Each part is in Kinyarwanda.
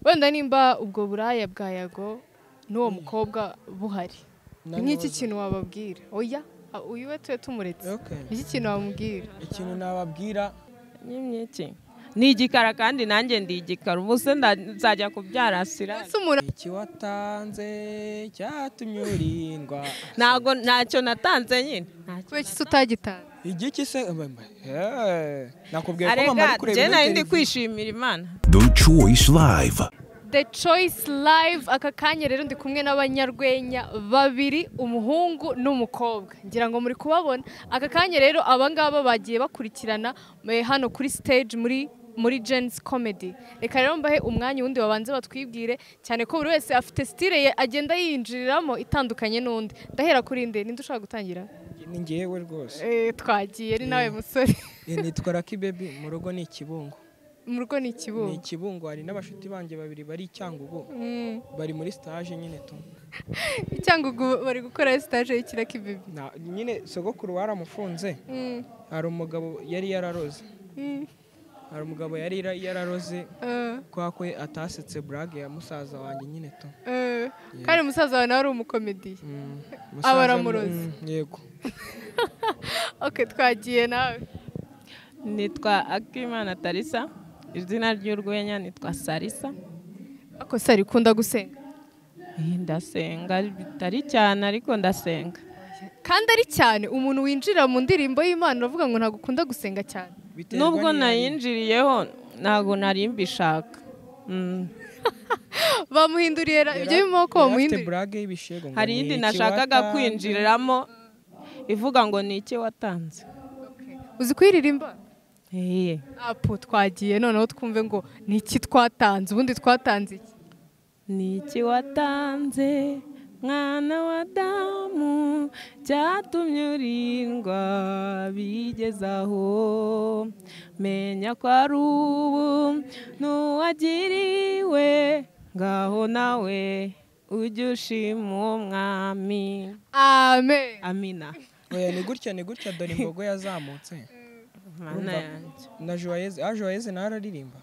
wenda nimba ubwo buraya bwa yago n'uwo mukobwa buhari Nanone. ni iki kintu wababwira oya a- uyu we tuwe tumuretse Okay. ni iki kintu wamubwira ikintu nababwira nyimye iki ni igikara kandi nanjye ndi igikara ubu se nda- nzajya kubyara sirari ese umuntu iki watanze cyatumye urindwa ntago ntacyo natanze nyine Ntacyo. kubera iki se utagitanze igiki se Mba- mba- Eh, nakubwiye ko mama arega ari kureba njye ino nari ndi televiziyo. kwishimira imana The Choice Live. The Choice Live aka kanya rero ndi kumwe n'abanyarwenya babiri umuhungu n'umukobwa ngira ngo muri kubabona aka kanya rero abangaba bagiye bakurikirana eh, hano kuri stage muri muri Jen's Comedy reka rero mbahe umwanya uwundi babanze batwibwire cyane ko buri wese afite style ye agenda yinjiriramo itandukanye n'undi ndahera kuri nde ninde ushaka gutangira ni njyewe rwose eh, twagiye ari nawe musore Eh, nitwa Lucky Baby mu rugo ni ikibungo mu rugo ni ni ikibuga ikibungo hari n'abashuti banjye babiri bari i Cyangugu Mm. bari muri stage nyine tu cyangwa ubwo bari gukora stage y'ikiraki bibi Na- nyine sogokuru waramufunze Mm. hari umugabo yari yararoze Mm. hari umugabo yari yara- yararoze Eh. kwa ko atasetse burage ya musaza wanjye nyine tu Eh, kandi musaza wawe nawe ari umukomediye Mm, Aba musaza- aramuroze. Mm, yego ok twagiye nawe nitwa akimana tarisa izina ry'urwenya nitwa sarisa ako sari ukunda gusenga Eh, ndasenga bitari cyane ariko ndasenga kandi ari cyane umuntu winjira mu ndirimbo y'imana uravuga ngo ntabwo ukunda gusenga cyane Biterwa nubwo n'iyo ari- nayinjiriyeho ntabwo nari mbishaka Mm. bamuhinduriye ra- ibyo birimo ko yari afite bamuhinduriye burage y'ibishego ngo hari ni iyindi iki nashakaga watanze? kwinjiriramo ivuga ngo ni iki watanze uzi kuyiririmba Eh, apu twagiye noneho twumve ngo ni iki twatanze ubundi twatanze iki ni iki watanze mwana wa damu cyatumye urindwa bigezaho menya ko ari ubu n'uwagiriwe ngaho nawe ujye ushima uwo mwami amen amina Oya, ni gutya ni gutya dore imbogo yazamutse mana yanjye na joyeze ah joyeze nawe araririmba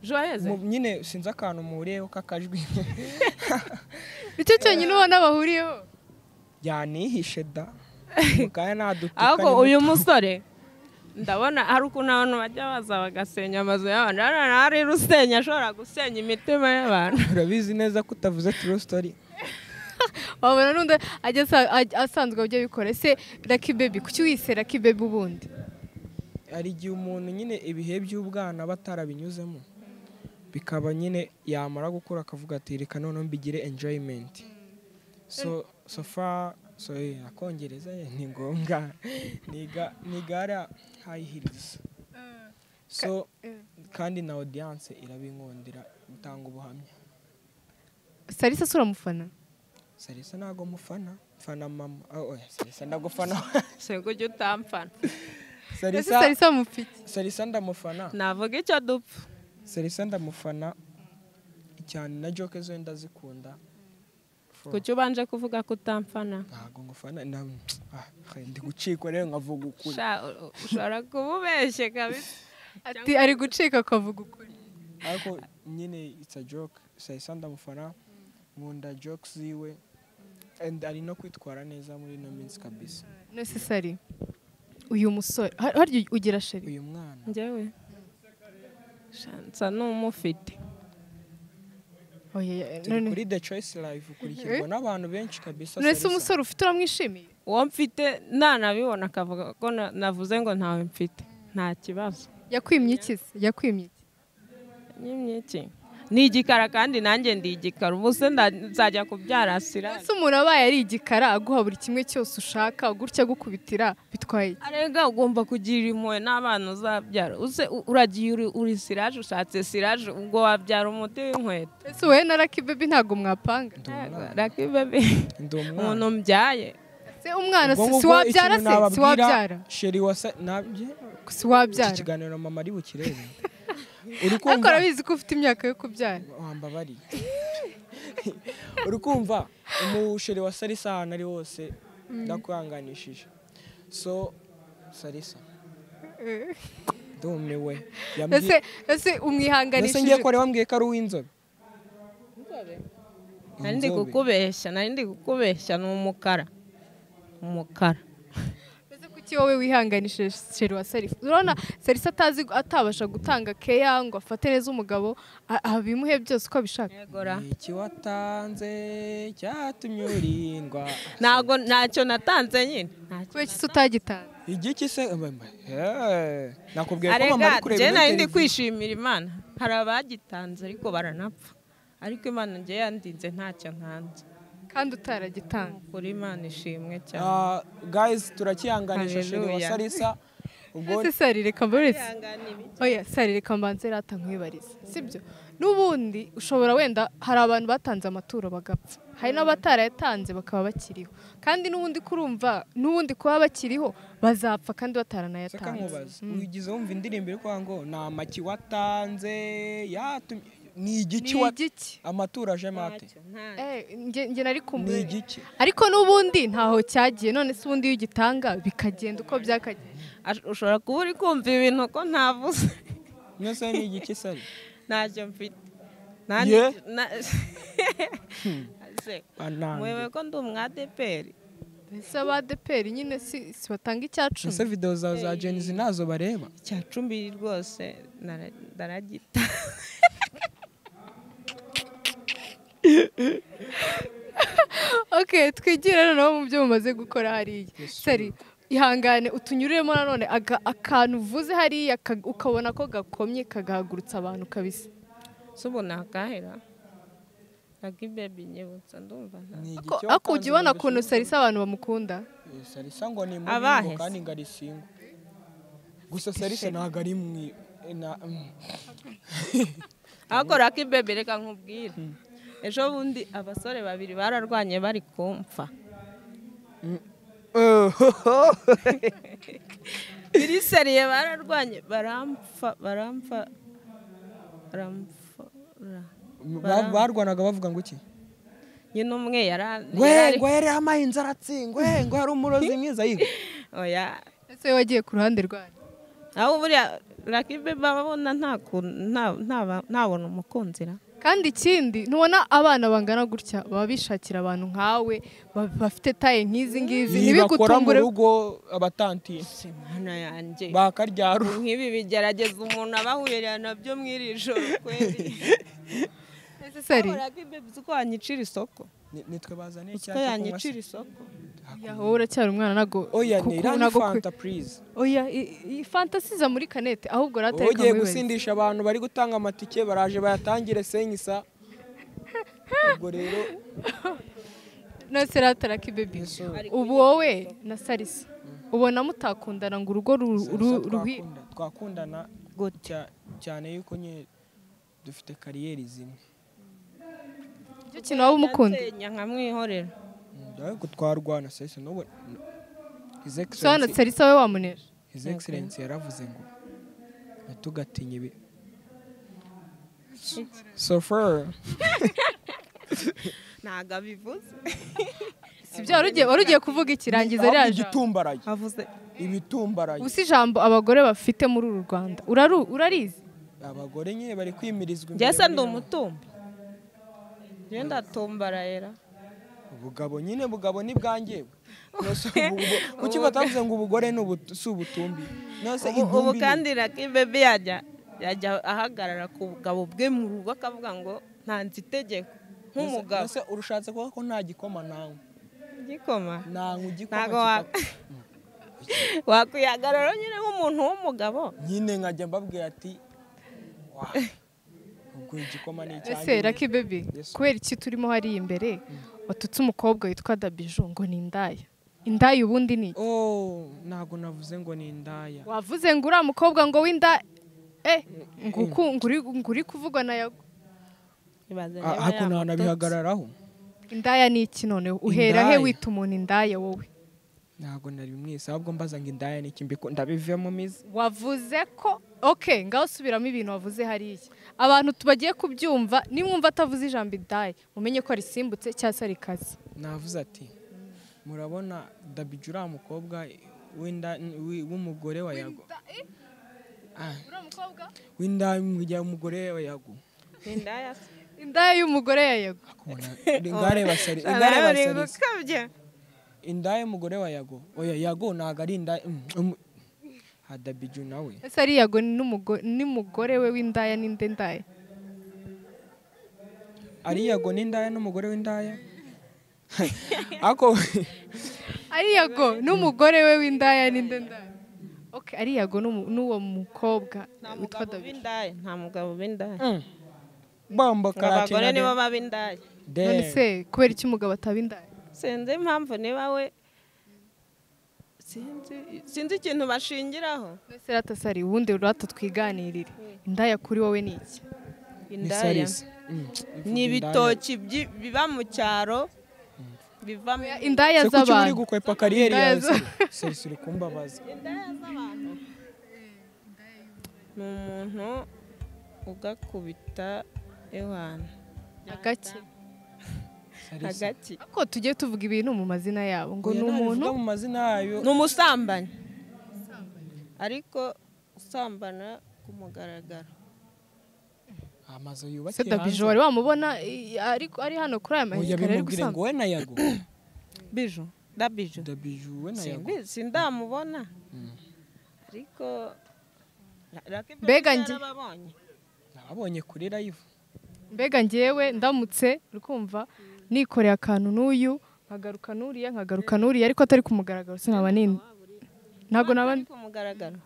joyeze Mu- nyine sinzi akantu muhuriyeho k'akajwi nicyo cyonyine ubona bahuriyeho yanihishe da mukaya nadutuka ahubwo ni uyu muto. musore ndabona hari ukuntu abantu bajya baza bagasenya amazu y'abantu hano hari rusenya ashobora gusenya imitima y'abantu urabizi neza ko utavuze true story wabona n'undi ajya asa- aj- asanzwe abyo abikora ese raki bebi kuki wise raki bebi ubundi hari igihe umuntu nyine ibihe by'ubwana aba atarabinyuzemo bikaba nyine yamara gukura akavuga ati reka noneho mbigire enjoyment so so far so eh, akongereza eh, ni ngombwa niga nigara high heels so kandi na audience irabinkundira gutanga ubuhamya sarisa sura mufana Sarisa ntago mufana mfana mama oh, oya, Sarisa ndagufana sego ujye utampfana ese Sarisa sarisa mufite Sarisa ndamufana navuga icyo dupfa Sarisa ndamufana cyane na joke zo ndazikunda For- kuki ubanje kuvuga ko utampfana ntago ngufana na ah, ndi gucikwa rero nkavuga ukuri Sha, u- ushobora kuba ubeshye kabisa ati ari gucika akavuga ukuri ariko nyine it's a joke Sarisa ndamufana nkunda joke ziwe and ari no kwitwara neza muri ino minsi kabisa necessary uyu musore har- harya ugira sheri uyu mwana njyewe Sha, nsa n'umufite oya ya- turi none kuri the choice live ukurikirwa n'abantu benshi kabisa none se Sarisa. umusore ufite uramwishimiye uwo mfite nanabibona akavuga ko na- navuze ngo ntawe mfite nta kibazo yakwimye iki se yakwimye iki nyimye iki ni igikara kandi nanjye ndi igikara ubu se nda- nzajya kubyara sirari ese umuntu abaye ari igikara aguha buri kimwe cyose ushaka gutya agukubitira bitwaye iki arega ugomba kugira impuhwe n'abana uzabyara use u- uragiye uri, uri siraje ushatse siraje ubwo wabyara umuti w'inkweto ese wowe na raki bebi ntago mwapanga raki bebe ndi umwana umuntu mbyaye se umwana Ubwo si si ngubwo wabyara ikintu se si nababwira, wabyara sheri wasa nabye si iki wabyara kiganiro mama ari bukirebe uri ariko kumva urabizi ko ufite imyaka yo kubyara wambabari uri kumva umusheri wa sarisa ahantu ari hose ndakwihanganishije so sarisa ndumiwe ese yambwiye ese mbese ngiye umwihanganishije kure bambwiye ko ari uw'inzobe nari ndi Inzobe. kukubeshya nari ndi kukubeshya ni umukara umukara Mbese kuki wowe wihanganishije Sheru wa Salif urabona Salif atazi atabasha gutanga keya ngo afate neza umugabo a- abimuhe byose uko abishaka yegora iki watanze cyatumye urindwa ntabwo ntacyo natanze nyine ntacyo kubera iki utagitanze igiki se Mba- mba- eh, nakubwiye ko mama ari arega kureba njye iyo nari ndi televiziyo. kwishimira imana hari abagitanze ariko baranapfa ariko imana njye yandinze ntacyo ntanze kandi utaragitanga kuri imana ishimwe cyane Ah, guys turakihanganisha sheri wa Hallelujah. salisa ubwo ese sari reka mbaretse Kwihangana ibi- oya sari reka mbanze rata nkwibarize sibyo n'ubundi ushobora wenda hari abantu batanze amaturo bagapfa hari n'abatarayatanze bakaba bakiriho kandi n'ubundi kurumva n'ubundi kuba bakiriho bazapfa kandi seka bataranayatanze nkubaza wigize wumva indirimbo iri kuvuga ngo ni amaki watanze yatumye ni ni igiki wa igiki amaturo aje mate ntacyo, ntacyo. Eh, nge nge nari ni kumbuye igiki ariko n'ubundi ntaho cyagiye none se ubundi iyo ugitanga bikagenda uko byakagiye Ash- ushobora kuba uri kumva ibintu ko ntavuze mwese ni igiki sari ntacyo mfite Ye? ese mwewe anange ko ndi umwadeperi mbese aba deperi nyine si si batanga icya ese cumi video zawe za jenizi ntazo bareba icya cumi rwose nara- ndaragita ok twigire noneho mu byo mumaze gukora hariya sari ihangane utunyuriremo nanone aga- akantu uvuze hariya ka- ukabona ko gakomye kagahagurutsa abantu kabisa si ubu nakahera akibebi nyibutsa ndumva nta ni igiki Ko- ariko ujya ubona ukuntu sarisa abantu bamukunda sarisa ngo ni Abahe muringo se? kandi ngo arisingo gusa sarisa ntabwo ari mwi na- mm. akora akibebi reka nkubwire ejo bundi abasore babiri bararwanye bari kumfa biri seriye bararwanye barampfa barampfa barampfa Ba- barwanaga bavuga ngo iki nyine umwe yara- ngwe yarari ngwe yari amahinzi aratsingwe ngwe yari umurozi mwiza yiga oya ese wowe wagiye ku ruhande rwanyu aho buriya raki beba babona nta kuntu- nta- nta- ntabona umukunzi ra kandi ikindi ntubona abana bangana gutya baba bishakira abantu nkawe ba- bafite taye nk'izi ngizi Iyi bakora mu ntibigutumbure rugo abatantiye si mana yanjye bakaryara nk'ibi bigerageza umuntu abahurira nabyo muri iri joro kweli Ese sari raki beba uzi ko yanyicira isoko Ni- nitwe bazaniye uzi icyatsi ko kunywa se? yanyicira isoko yaho wowe uracyari umwana ntabwo oya kuko ni iriya ntabwo fanta purize kwe- oya i- i- fantasiza muri kanete ahubwo rata wowe ugiye gusindisha abantu bari gutanga amatike baraje bayatangire senyisa ubwo rero nose rata raki bebi Yesu, ubu wowe na sarisa ubona mutakundana ngo urugo ru- Sarisa ru- ruhi twakunda- twakundana gutya cyane yuko nyine dufite kariyeri zimwe icyo kintu waba umukunda Yansenya nkamwihorera Mm, ariko twarwana sese n'ubu His sobanura Excellency- sarisa we wamunesha His Excellency yaravuze ngo ntitugatinye ibi so far ntabwo abivuze sibyo wari ugiye- wari ugiye kuvuga ikirangiza Ahubwo rya jambo igitumbaraye avuze ibitumbaraye ubu si ijambo abagore bafite muri uru rwanda Uraru- urarizi abagore nyine bari kwimirizwa njye imbere se ndi muri- umutumbi njye ndatumbarayera ubugabo nyine bugabo ni bwangewe Nose ubu- ubu- kuki batavuze ngo ubugore ni ubutu- si ubutumbi nose ubu ubu intumbi ni- kandi Lucky Bebe yajya yajya ahagarara ku bugabo bwe mu rugo akavuga ngo ntanze itegeko Nose- nk'umugabo nose urushatse kuvuga ko nta gikoma nawe igikoma nanywa igikoma ntabwo kikaba- wakwihagarara nyine nk'umuntu w'umugabo nyine nkajya mbabwira ati "Wa, ubwo igikoma ni ese icyanjye raki bebi Yes. kubera iki turimo hariya imbere watutse umukobwa witwa dabiju ngo ni indaya indaya ubundi ni iki Oh, ntabwo navuze ngo ni indaya wavuze ngo uriya mukobwa ngo w'inda eh ngo uku- ngo uri- ngo uri kuvugwa na yago ibaze Ah, niba ariko yamutotse. ntanabihagararaho indaya ni iki none uhera he Indaya? wita umuntu indaya wowe ntabwo nari mwese ahubwo mbaza ngo indaya ni ikimbi ko ndabivemo mizi wavuze ko ok ngaho subiramo ibintu wavuze hariya abantu tubagiye kubyumva nimwumva atavuze ijambo indaya mumenye ko risimbutse cyangwa se rikaze navuze ati murabona dabiju uriya mukobwa w'inda- w'i- w'umugore wa yago uriya mukobwa w'inda y'umujya umugore yayagu indaya se indaya y'umugore ya yego ingare basari ingare basari inda y'umugore wa yago oya yago ntago ari inda hadabiju nawe ese ari yego n'umugo- n'umugore we w'indaya n'inde ndaya ari yago n'indaya n'umugore w'indaya ako ari yego n'umugore we w'indaya n'inde ndaya ok ari yego n'umu- n'uwo mukobwa witwa nta mugabo david w'indaya nta mugabo w'indaya Mm. bambo ngo abagore karatina nibo baba indaya none de se kubera iki umugabo ataba indaya sinzi impamvu niba we sinzi sinzi ikintu bashingiraho mbese ratasari ubundi rata twiganirire indaya kuri wowe ni iki ni indaya sarisi Mm. ni ibitoki byi- biba mu cyaro biva mu indaya se kuki uri z'abantu gukwepa kariyeri yawe Indaya sarisi uri kumbabaza indaya z'abantu ni umuntu ugakubita ewana agake sarisi hagati ariko tujye tuvuga ibintu mu mazina yabo ngo Oya, ni umuntu nabivuga mu mazina yayo ni umusambanyi ariko usambana ku mugaragaro amazu se yubakiye dabijo wari wamubona i- ariko ari hano kuri aya oya masikariye ari bimubwire ngo gusamba we na yago biju dabiju dabiju we na yago Simbi- sindamubona Mm. ariko Mbega njye- ababonye nababonye kuri live mbega njyewe ndamutse urikumva nikoreye akantu n'uyu nkagaruka n'uriya nkagaruka n'uriya ariko atari kumugaragaro sinaba nini ntabwo naba Ari ku mugaragaro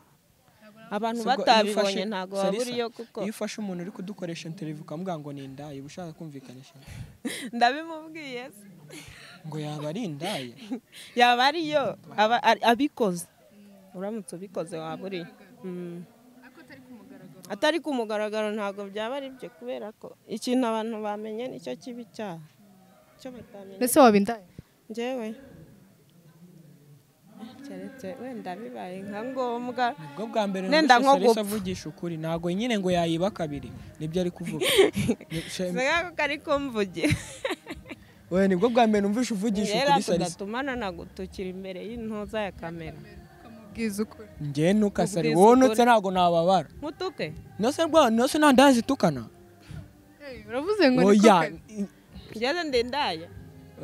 abantu Ubwo iyo batabibonye ufashe- ntabwo Sarisa, wabura iyo kuko iyo ufashe umuntu uri kudukoresha interivu ukamuga ngo ni indaya uba ushaka kumvikanisha ndabimubwiye se. ngo yaba ari indaya yaba ariyo aba- ari- abikoze uramutse ubikoze waburiye Mm. atari ku mugaragaro ntabwo byaba ari byo kubera ko ikintu abantu bamenye nicyo kibi cyaha icyo batamenye mbese waba indaya njyewe keretse wenda bibaye nka ngombwa ubwo bwa mbere Nenda nko sarisa gupfa. avugisha ukuri ntabwo nyine ngo yayiba kabiri nibyo ari kuvuga Ni- shem- singa kuko ari kumvugira we nibwo bwa mbere numvishe uvugisha rero ukuri sarisa tudatumana nagutukira imbere y'intuza ya kamera bwiza ukuri nge ntukasari Ubwiza wonutse ukuri. ntabwo nababara nkutuke nose rwa nose nta ndaya zitukana uravuze ngo ni oya kuka i- ngeze ndendaya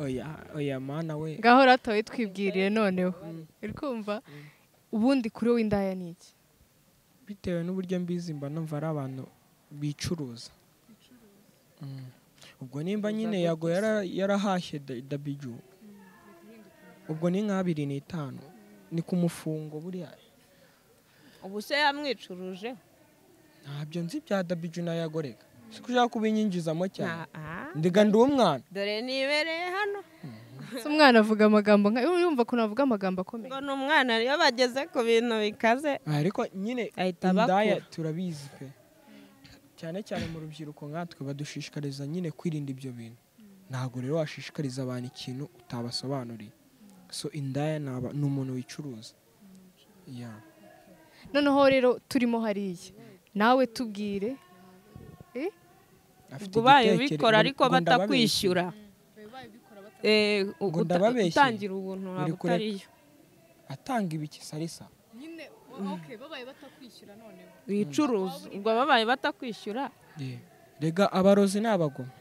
oya oya mana we ngaho ratoye twibwiriye noneho uri kumva ubundi kuri wowe indaya ni iki bitewe n'uburyo mbizi mba numva ari abantu bicuruza Mm. ubwo nimba nyine yago yara- yarahashye da- dabiju ubwo ni nk'abiri n'itanu ni ku mufungo buriya ubu se yamwicuruje ntabyo nzi bya dabiju na yago reka si ko ushaka kubinyinjizamo cyane Nta- ah. ndiga ndi umwana dore nibereye hano Se umwana avuga amagambo nka yumva ukuntu avuga amagambo akomeye ngo ni umwana iyo bageze ku bintu bikaze ariko nyine Ahita indaya bakura. turabizi pe cyane cyane mu rubyiruko nkatwe badushishikariza nyine kwirinda ibyo bintu ntabwo rero washishikariza abantu ikintu utabasobanuriye so indaya ni aba- ni umuntu wicuruza Ya. noneho rero turimo hariya nawe tubwire Eh? Afite ubwo ubaye igitekerezo- ubikora ariko ngo ndababeshya. batakwishyura Eh, u- Ngo uta- ndababeshye. utangira ubuntu Uri ntabwo kureka. utariyo atanga ibiki sarisa nyine babaye batakwishyura noneho wicuruza ubwo babaye batakwishyura Yeah. rega abarozi ni abagome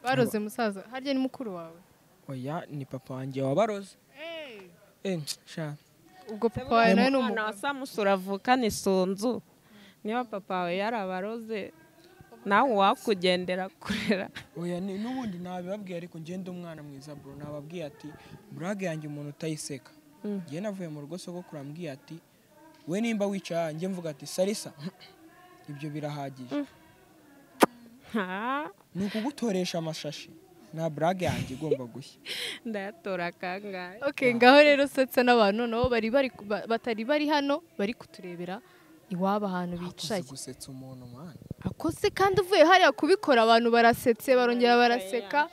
baroze musaza harya ni mukuru wawe oya ni papa wanjye wabaroze eh, sha ubwo papa wawe nawe ni umwana wa umugabo samusi uravukana isunzu niba papa wawe yarabaroze nawe uwakugendera kurera oya ni- n'ubundi nabibabwiye ariko ngende umwana mwiza bro nababwiye ati burage yanjye umuntu utayiseka Mm. njye navuye mu rugo sogokuru ambwiye ati we nimba wicaye aha njye mvuga ati sarisa ibyo birahagije Ha, ni ukugutoresha amashashi nta burage yanjye igomba gushya ndayatora kangahe ok ngaho rero setse n'abantu nabo bari bari ba- batari bari hano bari kuturebera iwabo ahantu akoze bicaye gusetsa umuntu mwana akoze kandi uvuye hariya kubikora abantu barasetse barongera baraseka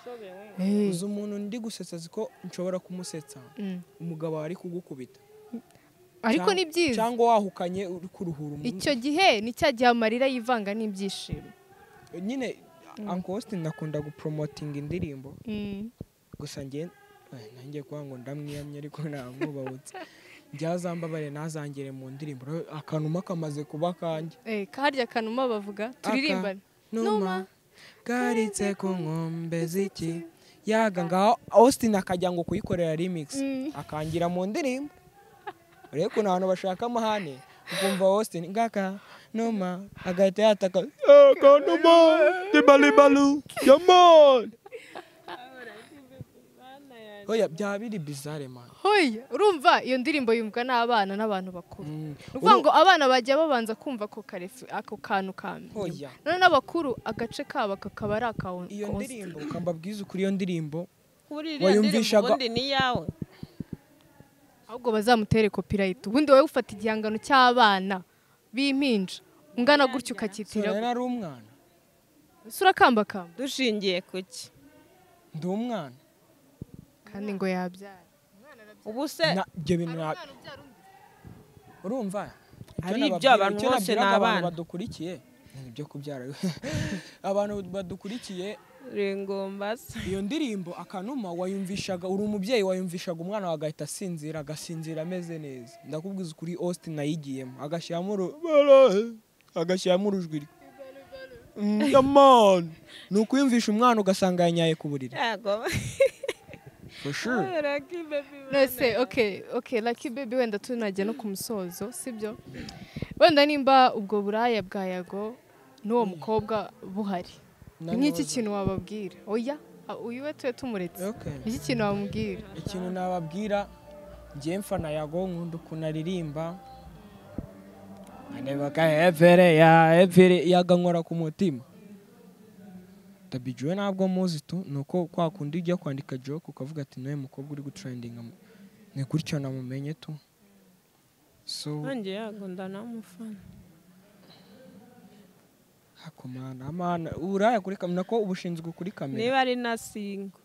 Eh. uzi umuntu ndi gusetsa azi ko nshobora kumusetsa Mm. umugabo ari kugukubita ariko Cyangwa- ni byiza cyangwa wahukanye uri kuruhura umuntu icyo gihe ni cya gihe amarira yivanga n'ibyishimo nyine uncle Austin akunda gupromotinga indirimbo Mm. gusa njye eh, nanjye kuba ngo ndamwiyamye ariko namwubahutse byazambabare ntazangere mu ndirimbo rero akanuma kamaze kuba kanjye Eh, harya kanuma bavuga turirimbane Numa. numa garitse ku nkombe z'iki yaga ngaho austin akajya ngo kuyikorera remix akangira mu ndirimbo urebe ukuntu abantu bashaka amahane ukumva austin ngaka numa agahita yataka "Eh, kanuma dibalibalu yamon oya byaba biri bizarre man hoya urumva iyo ndirimbo yumvwa n'abana n'abantu bakuru Mm. ni ukuvuga ngo abana bajya babanza kumva ako karefi ako kantu kambi Oya. none n'abakuru agace kabo kakaba ari aka iyo ndirimbo ukambabwiza ukuri iyo ndirimbo kuri iriya ndirimbo Wayumvishaga- ubundi ni iyawe ahubwo bazamutere copyright ubundi wowe ufata igihangano cy'abana b'impinja ungana gutya sora ukacyitira yari ari umwana ese urakambakamba dushingiye ku ki ndi umwana kandi ngo yabyara ubu se Na- ibyo bintu na- urumva icyo Ari nababwira- ibyo abantu icyo bose ni nabwiraga abantu abana. badukurikiye ni ibyo kubyara abantu badukurikiye ringomba se iyo ndirimbo akanuma wayumvishaga uri umubyeyi wayumvishaga umwana wawe agahita asinzira agasinzira ameze neza ndakubwiza ukuri austin ayigiyemo agashyiramo uru- agashyiramo urujwi rwe Mm, yamani ni ukuyumvisha umwana ugasanga yanyaye ku buriri yego for sure nese ok ok lucky baby wenda tunajya no ku musozo sibyo wenda nimba ubwo buraya bwa yago n'uwo mukobwa buhari Nanone nk'iki waza- kintu wababwira oya a- uyu we tuwe tumuretse Okay. iki kintu wamubwira ikintu nababwira njye mfana yago nkunda ukuntu aririmba anebaga evere ya evere yagankora ku mutima tabijuwe ntabwo muzi tu ni uko kwa kundi ujya kwandika joke ukavuga ati nawe mukobwa uri gutrendinga mu-" ni gutyo namumenye tu so nanjye yego ndanamufana hakomana amana uraya kuri kamera nako ubushinzwe kuri kamera niba ari na singo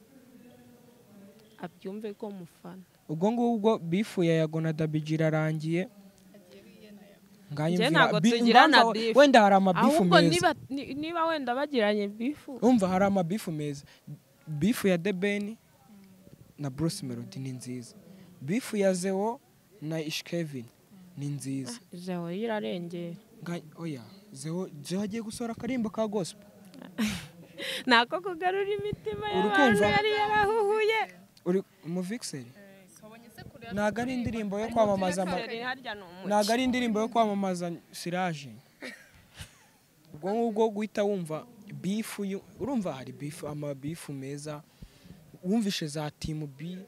abyumve ko mufana ubwo ngubwo bifu ya yago na dabiji irarangiye Njye nganyumvira ntabwo bi- tugirana impamvu- beef. wenda hari amabifu ahubwo meza niba ni- niba wenda bagiranye bifu umva hari amabifu meza bifu ya debeni na bruce melody ni nziza bifu ya zewo na ishkevin ni nziza jewe irarengera Nga- oya zewo zewo agiye gusohora akarimbo ka gospel ntako kugarura imitima y'abantu Urukumva? yari yarahuhuye uri umuvikiseri ntago ari indirimbo yo kwamamaza ama- harya ni umuco ntago ari indirimbo yo kwamamaza siraje ubwo ngubwo guhita wumva bifu yu- urumva hari bifu amabifu meza wumvishe za timu bi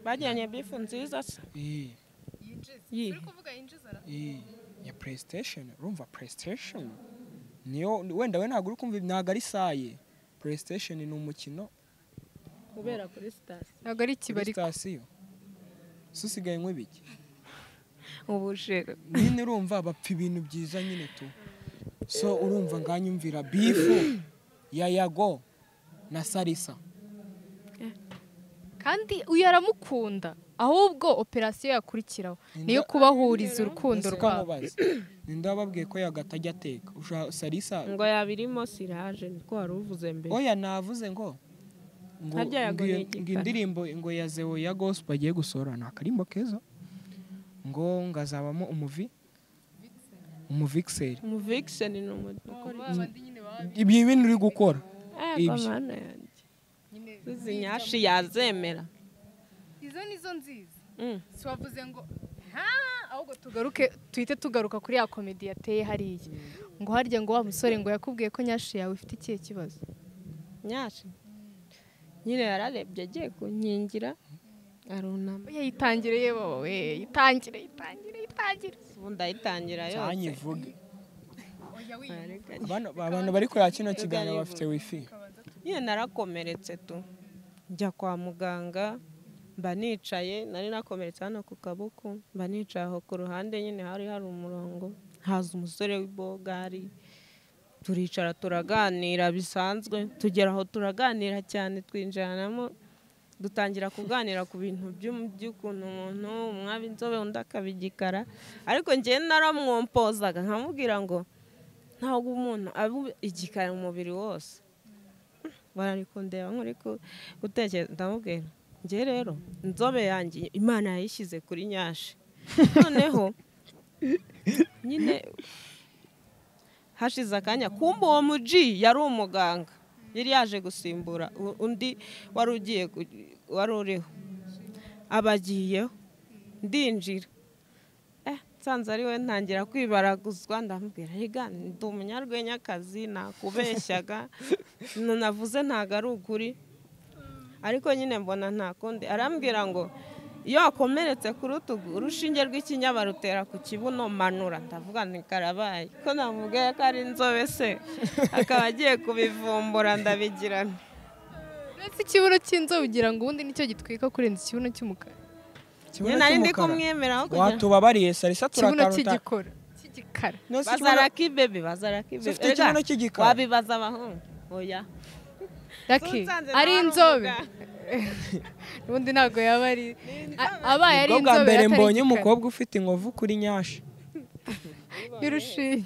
bagiranye bifu nziza se Eh. Yi. Iyi, ya playstation urumva playstation niyo wenda we ntabwo uri kumva ntabwo ari saye playstation ni umukino kubera kuri sitasiyo ntabwo ari kuri ikibari sitasiyo so usigaye nk'ibiki ubushera nyine urumva bapfa ibintu byiza nyine tu so urumva nganyumvira bifu ya yago na sarisa kandi uyu aramukunda ahubwo operasiyo yakurikiraho niyo kubahuriza urukundo rwabo mubaze ninde wababwiye ko yago atajya ateka Ushaka- sarisa ngo yabirimo siraje niko wari uvuze mbere oya navuze ngo ngo Harya yago ngo iyo- ni igikara. ngo indirimbo ngo ya zewo ya gospel agiye gusohora ni akarimbo keza ngo ngazabamo umuvi umuvikiseri umuvikiseni ni umuntu ukora ibyo bintu uri gukora ibyo Ibyo. mana yanjye izi nyashi yazemera izo ni zo nziza Mm. si wavuze ngo nta ahubwo tugaruke tuhite tugaruka kuri ya komedi yateye hariya ngo harya ngo wa musore ngo yakubwiye ko nyashi yawe ifite ikihe kibazo nyashi nyine yararebye agiye kunkingira arunama oya yitangire yewe wowe yitangire yitangire yitangire ubundi ayitangira yose cyanyivuge Arega- Bano- abantu bari kureba kino kiganiro bafite wifi nyine narakomeretse tu njya kwa muganga mba nicaye nari nakomeretse hano ku kaboko mba nicaye aho ku ruhande nyine hari hari umurongo haza umusore w'ibogari turicara turaganira bisanzwe tugera aho turaganira cyane twinjiranamo dutangira kuganira ku bintu by'um- by'ukuntu umuntu umwaba inzobe undi akaba igikara ariko njyewe naramwompozaga nkamubwira ngo ntabwo umuntu aba igikara umubiri wose barari kundeba nkuri gutekereza ndamubwira njye rero inzobe yanjye imana yayishyize kuri nyashi noneho nyine hashize akanya kumbe uwo muji yari umuganga yari yaje gusimbura u- undi wari ugiye gu- wari uriho abagiyeho ndinjira eh nsanze ari we ntangira kwibaraguzwa ndamubwira rega ndi umunyarwenyakazi nakubeshyaga Ntu navuze ntago ari ukuri ariko nyine mbona nta kundi arambwira ngo iyo wakomeretse ku rutugu urushinge rw'ikinyaba rutera ku kibuno manura ndavuga nti karabaye ko namubwiye ko ari inzobe se akaba agiye kubivumbura ndabigirana uretse ikibuno cy'inzobe ugira ngo ubundi nicyo gitwika kurenza ikibuno cy'umukara nyine ikibuno nari ndi cy'umukara. kumwemeraho kugira watubabariye sarisa ikibuno turakaruta cy'igikora cy'igikara No, si ikibuno- bazaraki bebe bazaraki Se bebe ufite Erega, ikibuno cy'igikara? wabibaza abahungu oya raki Nsanze nawe ari ari inzobe umuganga. ubundi ntabwo yaba ari A- abaye ari Ubwo bwa inzobe mbere atari mbonye igikara. umukobwa ufite inkovu kuri nyashi y'urushinge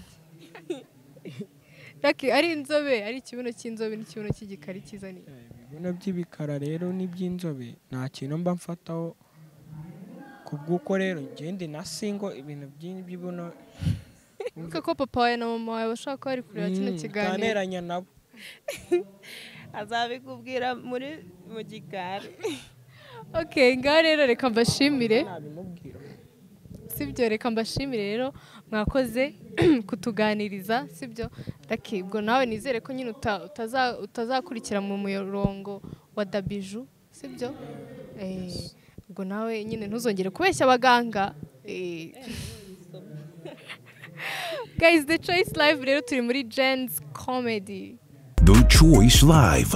raki ari inzobe ari ikibuno cy'inzobe n'ikibuno cy'igikara ikizaniye ibibuno by'ibikara rero n'iby'inzobe nta kintu mba mfataho ku bw'uko rero ngende na singo ibintu by'ibibuno Wibuke ko papa wawe na mama wawe bashobora kuba bari kureba kino kiganiro ntaneranya nabo azabikubwira muri mu gikari okay ngaho rero reka mbashimire nabimubwira sibyo reka mbashimire rero mwakoze kutuganiriza sibyo raki ubwo nawe nizere ko nyine uta- utaza- utazakurikira mu murongo wa dabiju sibyo Eh, ubwo nawe nyine ntuzongere kubeshya abaganga Eh, guys the choice live rero turi muri jen's comedy The Choice Live.